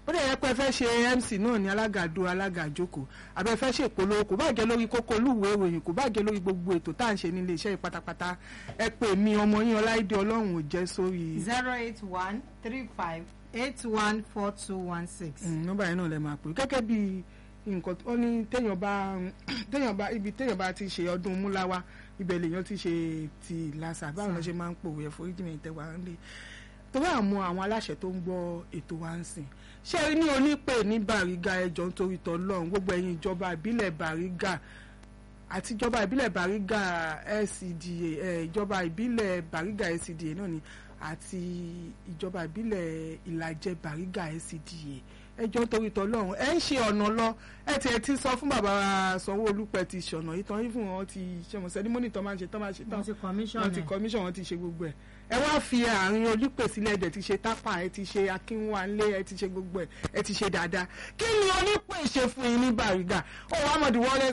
ó dẹ̀ yẹ pé ẹ fẹ́ ṣe MC náà ní alágàdo alágàjókòó àbẹ fẹ́ ṣe ìpolówó kò bá jẹ́ lórí kókó olúwèé ìròyìn kò bá jẹ́ lórí gbogbo ètò tá à ń ṣe nílé iṣẹ́ yìí pátápátá ẹ pè mí ọmọ yín ọláìdé ọlọ́run ò jẹ́ sórí zero eight one three five eight one four two one six. nọ́mbà yẹn náà lẹ máa pè gẹ́gẹ́ bí nǹkan ó ní téèyàn bá téèyàn bá ibi téèyàn bá ti ṣe ọdún múláwá ibẹ̀ lèèyàn ti ṣe ti làṣà báwọn ló ṣe máa ń pòwe ẹ̀fọ́ ìjìnlẹ̀ ìtẹ̀wá ń lé tó bá mú àwọn aláṣẹ tó ń gbọ́ ètò wa ń sìn ṣé ní onípè ní Bàrígà ẹjọ́ nítorí tọ́lọ́run gbogbo ẹ̀yin ìjọba ìbílẹ̀ Bàrígà àti ìjọba ìbílẹ̀ Bàrígà LCDA ìjọba ìbílẹ̀ Bàrígà LCDA náà ni àti ìjọba ìbílẹ̀ Ìlàjẹ Bàrígà LCDA ẹjọ́ nítorí tọ́lọ́run ẹ ń ṣe ọ̀nà lọ ẹ ti ẹ ti sọ fún bàbá Sanwó-Olú pẹ̀ ti ṣọ̀nà yìí tán ìfún wọn ti ṣẹ̀mọ̀ sẹ́dímọ́nì tán máa ń ṣe tán máa ṣe tán wọ́n ti commission wọ́n ti ẹ̀. commission wọn ti ṣe gbogbo ẹ̀ ẹ wá fi àárín olùpè sílẹ̀ ẹ̀dẹ̀ ti ṣe tápà ẹ ti ṣe akínwánlé ẹ ti ṣe gbogbo ẹ̀ ẹ ti ṣe dáadáa kí ni onípè ṣe fún yín ní Bàrígà ó wàá mọ̀ wọlé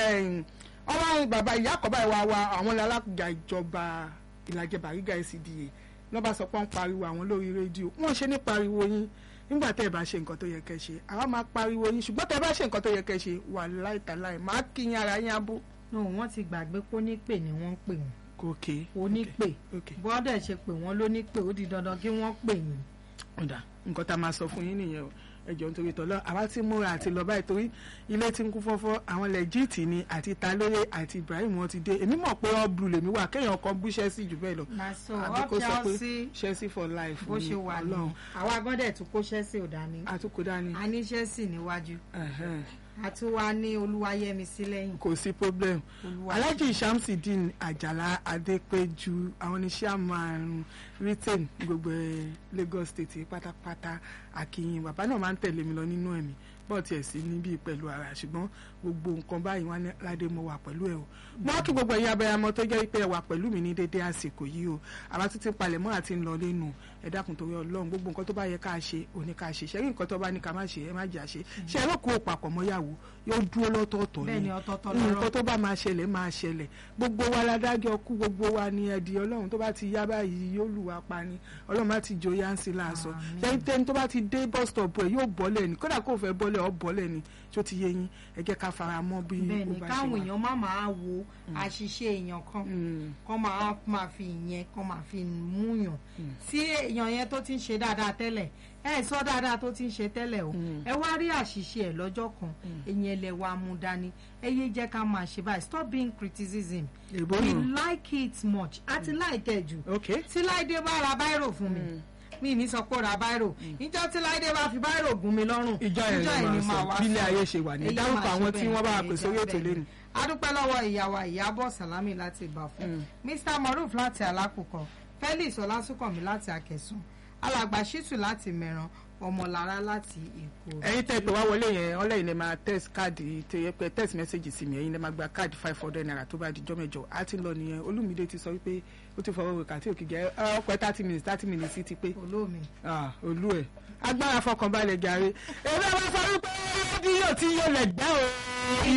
ọmọ bàbá ìyá àkọ́bá ìwà wa àwọn alága ìjọba Ìlàjẹ Bàrígà LCDA lọ́ba sọ pé wọ́n pariwo àwọn lórí rédíò wọ́n ṣe ní pariwo yín nígbà tẹ́ ẹ bá ṣe nǹkan tó yẹ kẹ́ ṣe àwa máa pariwo yín ṣùgbọ́n tẹ́ ẹ bá ṣe nǹkan tó yẹ kẹ́ ṣe wà láìtàláì máa kí yín ara yín abó. no wọ́n ti gbàgbé pé onípè ni wọ́n ń pè wọ́n gòkè onípè ok bọ́dẹ̀ ṣe pè wọ́n lónípè ó di dandan kí wọ́n pè yín. ọ̀dà nǹkan tá a máa sọ fún yín nìyẹn o ẹjọ́ nítorí tọ́lọ́ àwa ti múra àti lọ báyìí torí ilé tí ń kún fọ́fọ́ àwọn lẹ́jìtì ni àti talóye àti Ibrahim wọn ti dé èmi mọ̀ pé all blue lèmi wà kéèyàn kan bú Chelsea jù bẹ́ẹ̀ lọ na so àbí kó up sọ pé Chelsea Chelsea for life bó ni ṣe wà ní Ọlọ́run àwa gbọ́dẹ̀ tún kó Chelsea ò dání àtúkò dání a ní Chelsea níwájú ẹ̀hẹ́n, a tún wá ní Olúwayẹmisí lẹ́yìn kò sí problem Olúwa Alhaji Shamsideen Ajala Adépéjú àwọn oníṣẹ́ àmàrùn retain gbogbo ẹ̀ Lagos State pátápátá àkìyìn bàbá náà máa ń tẹ̀lé mi lọ nínú ẹ̀mí bọ́ọ̀ tiẹ̀ sí níbí pẹ̀lú ara ṣùgbọ́n gbogbo nǹkan báyìí wọn ní ládé mo wà pẹ̀lú ẹ̀ o mo wá kí gbogbo ẹ̀yin abẹ́yàmọ́ tó jẹ́ pé ẹ wà pẹ̀lú mi ní dédé àsìkò yìí o àwa tún ti palẹ̀ mọ́ àti ń lọ lẹ́nu ẹ dákun torí ọlọ́run gbogbo nǹkan tó bá yẹ ká ṣe òní ká ṣe ṣẹ́rí nǹkan tó bá ní ká má ṣe ẹ má jà ṣe ṣe ẹ lóko òpapọ̀ mọ́yàwó yóò dúró lọ́tọ̀ọ̀tọ̀ bẹ́ẹ̀ ni ni ọ̀tọ̀ọ̀tọ̀ nǹkan lọ́rọ̀ tó bá máa ṣẹlẹ̀ máa ṣẹlẹ̀ gbogbo wa ládájọ́ kú gbogbo wa ni ẹ̀dì ọlọ́run tó bá ti yá báyìí yóò lù wá pa ni ọlọ́run má ti jọ yánsí láàṣọ Àmín. ṣẹ́yìn tẹ́ni tó bá ti dé bus stop ẹ̀ yóò bọ́lẹ̀ ni kódà kó fẹ́ bọ́lẹ̀ ọ́ bọ́lẹ̀ ni tó ti yé yín ẹ jẹ́ ká fara mọ́ bí bẹ́ẹ̀ ó ni bá ṣe káwọn wà. èèyàn má máa wo àṣìṣe èèyàn kan Mm, kọ́ máa máa fi ìyẹn kọ́ máa fi múyàn tí èèyàn yẹn tó ti ń ṣe dáadáa tẹ́lẹ̀ ẹ sọ dáadáa tó ti ń ṣe tẹ́lẹ̀ o Mm. ẹ wá rí àṣìṣe ẹ̀ lọ́jọ́ kan èyàn ẹlẹ́ wa mú dání ẹ yé jẹ́ ká máa ṣe báyìí stop being criticism èbó we nù like it much àti láìkẹ́ jù ok tí láìdé bá ra báírò fún mi mi ní sọ pé ó ra báírò ìjọ tí láìdé bá fi báírò gún mi lọ́rùn ìjọ yẹn ni máa sọ bílẹ̀ ayé ṣe wà ní Èyí dárúkọ máa ṣe àwọn tí bẹ́ẹ̀, wọ́n bá wà èyí pè sórí jẹ́ ètò bẹ́ẹ̀. lẹ́nu. a dúpẹ́ lọ́wọ́ ìyàwó ìyábọ̀ sàlámì láti ìbàfọ̀ mr moruf láti alákùkọ felix ọlásùnkànmí láti akẹsùn alàgbà ṣítù láti mẹran ọmọlára láti èkó. ẹ̀yin tẹ́ pé wá wọlé yẹn ọlẹ́yìn lè máa text káàdì tẹ pé text message sí mi ẹ̀yin lè máa gba káàdì five hundred naira tó bá di jọ́ mẹ́jọ á ti ń lọ nìyẹn olúmídé ti sọ wípé ó ti fọwọ́ wẹ̀ka tí òkè jẹ́ ọpẹ́ thirty minutes thirty minutes sí ti pé olómi. Ah, olú ẹ̀ agbára fọkànbalẹ̀ jàre èmi àwọn sọ wípé rédíò tí yóò lẹ̀ gbẹ́ o